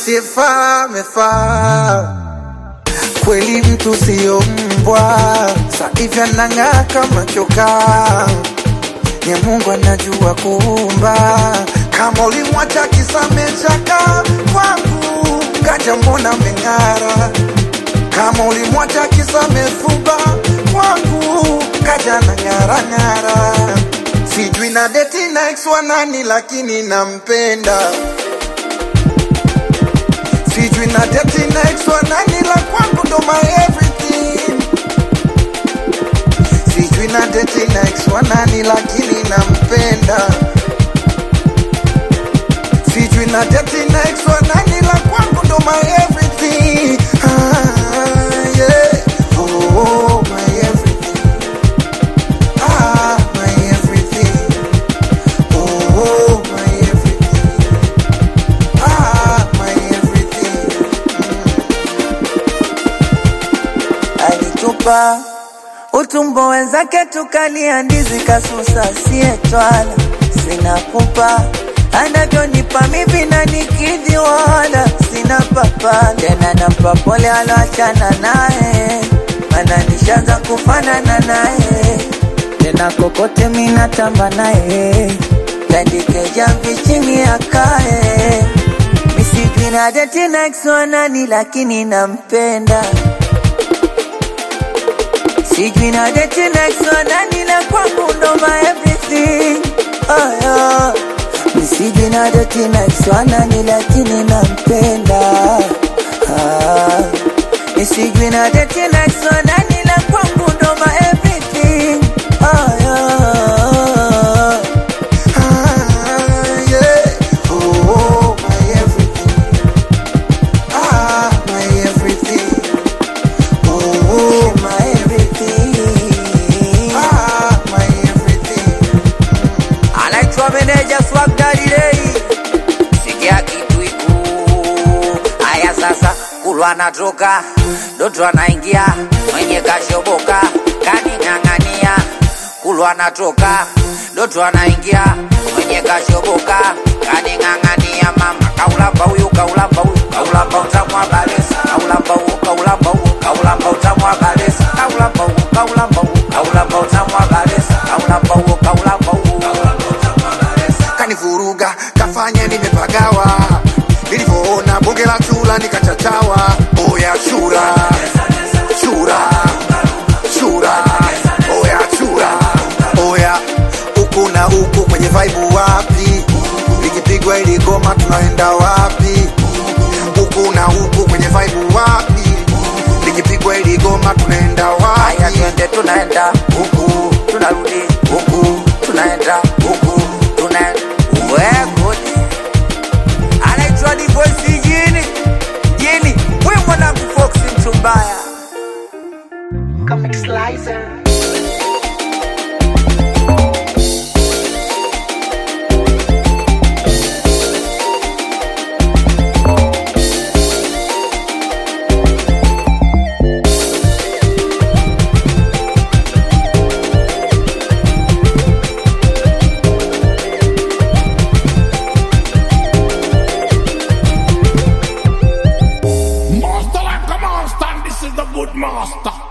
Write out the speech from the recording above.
asiyefaa amefaa kweli, mtu siyo mbwa, sahivi anang'aa kama chokaa ni Mungu anajua kuumba. Kama ulimwacha kisamechaka kwangu, kaja mbona meng'ara. Kama ulimwacha kisamefumba kwangu, kaja na ng'ara ng'ara. Sijui na deti na ex wa nani, lakini nampenda. Sijui na deti na ex wa nani, la kwangu ndo my everything. Sijui na deti na ex wa nani lakini nampenda. Sijui na deti na ex wa nani la kwangu ndo my everything. Ah, yeah. Oh, my everything. Ah, my everything. Oh, my everything. Ah, my everything. alitupa utumbo wenzake tukalia ndizi kasusa sietwala sina pupa anavyonipa mivi na nikidhi wala sina papa tena nampa pole aloachana naye mana nishaanza kufanana naye tena kokote minatamba naye tandike jamvi chini akae misijui na deti na ex wa nani lakini nampenda Sijui na deti next one nani la kwangu ndo my everything. Oh yeah. Mi Sijui na deti next one nani lakini nampenda. Ah. Mi Sijui na deti next one nani la kwangu ndo my everything. Oh yeah. Ah, yeah. Oh, my everything. Ah, my everything. Oh, My everything. ah, my everything. anaitwa meneja Swag Daddy Ray. Sikia kitu iku haya sasa, kulwa anatoka Doto anaingia mwenye kashoboka kaning'ang'ania, kulwa anatoka Doto anaingia mwenye kashoboka kaning'ang'ania, mama kaulamba huyu kaulamba huyu kaulamba utamu wa balesa kaulamba huyu kaulamba huyu kaulamba utamu wa balesa kaulamba huyu kaulamba huyu kaulamba utamu wa balesa kaulamba huyu kaulamba huyu Kanivuruga, kafanya nimepagawa. Nilivyoona bonge la chura nikachachawa. Oya chura, chura, chura, oya chura, oya huku na huku kwenye vibe wapi? Likipigwa ili goma tunaenda wapi? Huku na huku kwenye vibe wapi? Likipigwa ili goma tunaenda Haya wapi? twende tunaenda huku tunarudi huku tunaenda huku tuna wegodi anaitwa divoisi jini jini we mwanangu foksi mtu mbaya Comic Slicer. Master like a monster, and this is the good master.